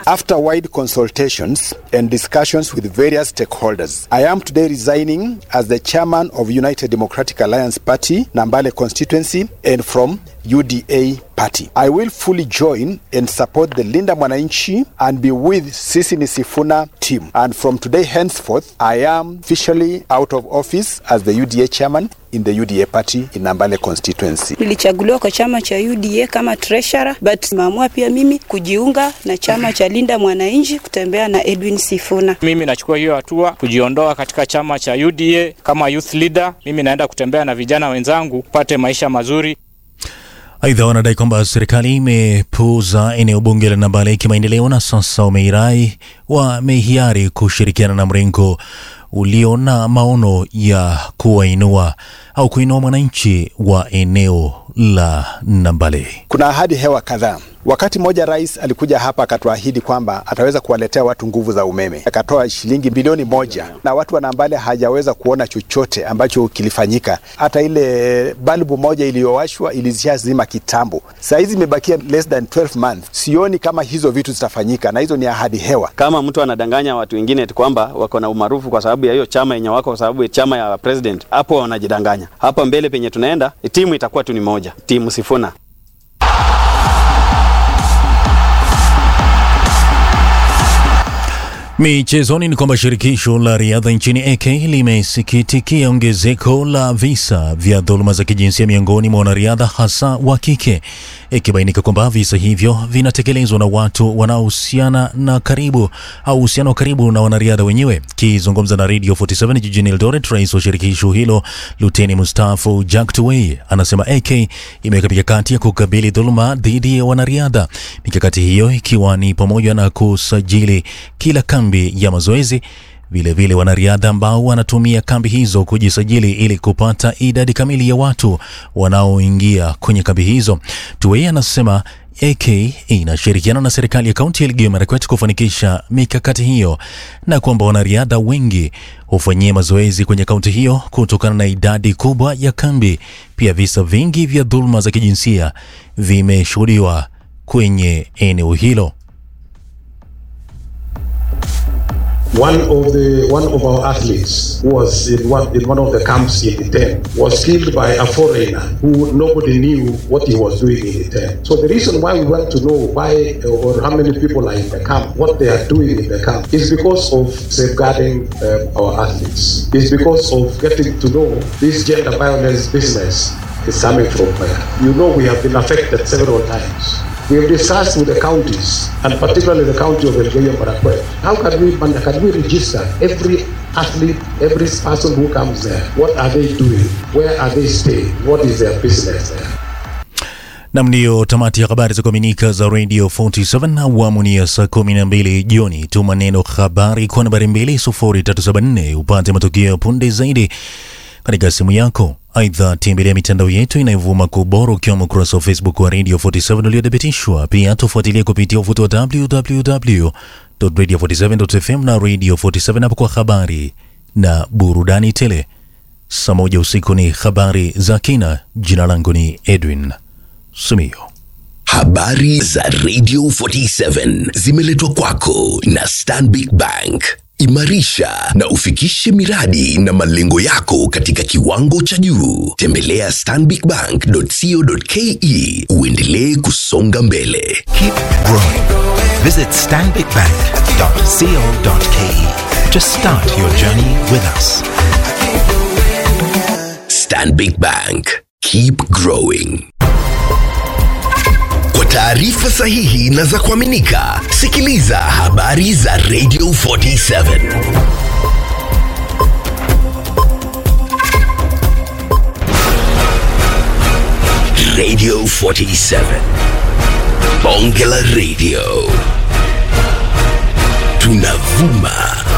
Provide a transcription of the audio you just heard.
After wide consultations and discussions with various stakeholders, I am today resigning as the chairman of United Democratic Alliance Party, Nambale constituency, and from UDA party. I will fully join and support the Linda Mwananchi and be with Sisi Nisifuna team. And from today henceforth, I am officially out of office as the UDA chairman in the UDA party in Nambale constituency. Nilichaguliwa kwa chama cha UDA kama treasurer, but nimeamua pia mimi kujiunga na chama cha Linda Mwananchi kutembea na Edwin Sifuna. Mimi nachukua hiyo hatua kujiondoa katika chama cha UDA kama youth leader. Mimi naenda kutembea na vijana wenzangu pate maisha mazuri. Aidha, wanadai kwamba serikali imepuuza eneo bunge la Nambale kimaendeleo na sasa wameirai wamehiari kushirikiana na mrengo ulio na maono ya kuwainua au kuinua mwananchi wa eneo la Nambale. Kuna ahadi hewa kadhaa. Wakati mmoja rais alikuja hapa akatuahidi kwamba ataweza kuwaletea watu nguvu za umeme, akatoa shilingi bilioni moja na watu wa Nambale hajaweza kuona chochote ambacho kilifanyika. Hata ile balbu moja iliyowashwa ilishazima kitambo. Saa hizi imebakia less than 12 months. Sioni kama hizo vitu zitafanyika, na hizo ni ahadi hewa. Kama mtu anadanganya watu wengine eti kwamba wako na umaarufu kwa sababu ya hiyo chama yenye wako, kwa sababu ya chama ya president, hapo wanajidanganya. Hapa mbele penye tunaenda, timu itakuwa tu ni moja, timu Sifuna. Michezoni ni kwamba shirikisho la riadha nchini AK limesikitikia ongezeko la visa vya dhuluma za kijinsia miongoni mwa wanariadha hasa wa kike, ikibainika kwamba visa hivyo vinatekelezwa na watu wanaohusiana na karibu au uhusiano wa karibu na wanariadha wenyewe. Kizungumza na Radio 47 jijini Eldoret, rais wa shirikisho hilo Luteni Mustafa Jack Tuwei anasema AK imeweka mikakati ya kukabili dhuluma dhidi ya wanariadha, mikakati hiyo ikiwa ni pamoja na kusajili kila kambi ya mazoezi vilevile wanariadha ambao wanatumia kambi hizo kujisajili ili kupata idadi kamili ya watu wanaoingia kwenye kambi hizo. Tuwei anasema AK inashirikiana na serikali ya kaunti ya Elgeyo Marakwet kufanikisha mikakati hiyo na kwamba wanariadha wengi hufanyia mazoezi kwenye kaunti hiyo kutokana na idadi kubwa ya kambi. Pia visa vingi vya dhuluma za kijinsia vimeshuhudiwa kwenye eneo hilo. One of the one of our athletes who was in one in one of the camps in the tent was killed by a foreigner who nobody knew what he was doing in the tent. So the reason why we want to know why or how many people are in the camp, what they are doing in the camp, is because of safeguarding um, our athletes. It's because of getting to know this gender violence business is coming from where. You know we have been affected several times. We have discussed with the counties, and particularly the county of Elgeyo Marakwet, how can we can we register every athlete, every person who comes there? What are they doing? Where are they staying? What is their business there? Nam, ndiyo tamati ya habari za kuaminika za Radio 47 awamu ni ya saa 12 jioni. Tuma neno habari kwa nambari 20374 upate matokeo ya punde zaidi katika simu yako. Aidha, tembelea mitandao yetu inayovuma kwa ubora ukiwemo ukurasa wa Facebook wa Radio 47 uliothibitishwa. Pia tufuatilie kupitia uvuti wa www.radio47.fm na Radio 47 hapo kwa habari na burudani tele. Saa moja usiku ni habari za kina. Jina langu ni Edwin Sumio. Habari za Radio 47 zimeletwa kwako na Stanbic Bank. Imarisha na ufikishe miradi na malengo yako katika kiwango cha juu. Tembelea stanbicbank.co.ke uendelee kusonga mbele. Keep growing. Visit stanbicbank.co.ke to start your journey with us. Stanbic Bank. Keep growing. Kwa taarifa sahihi na za kuaminika, sikiliza habari za Radio 47. Radio 47. Bonge la Radio. Tunavuma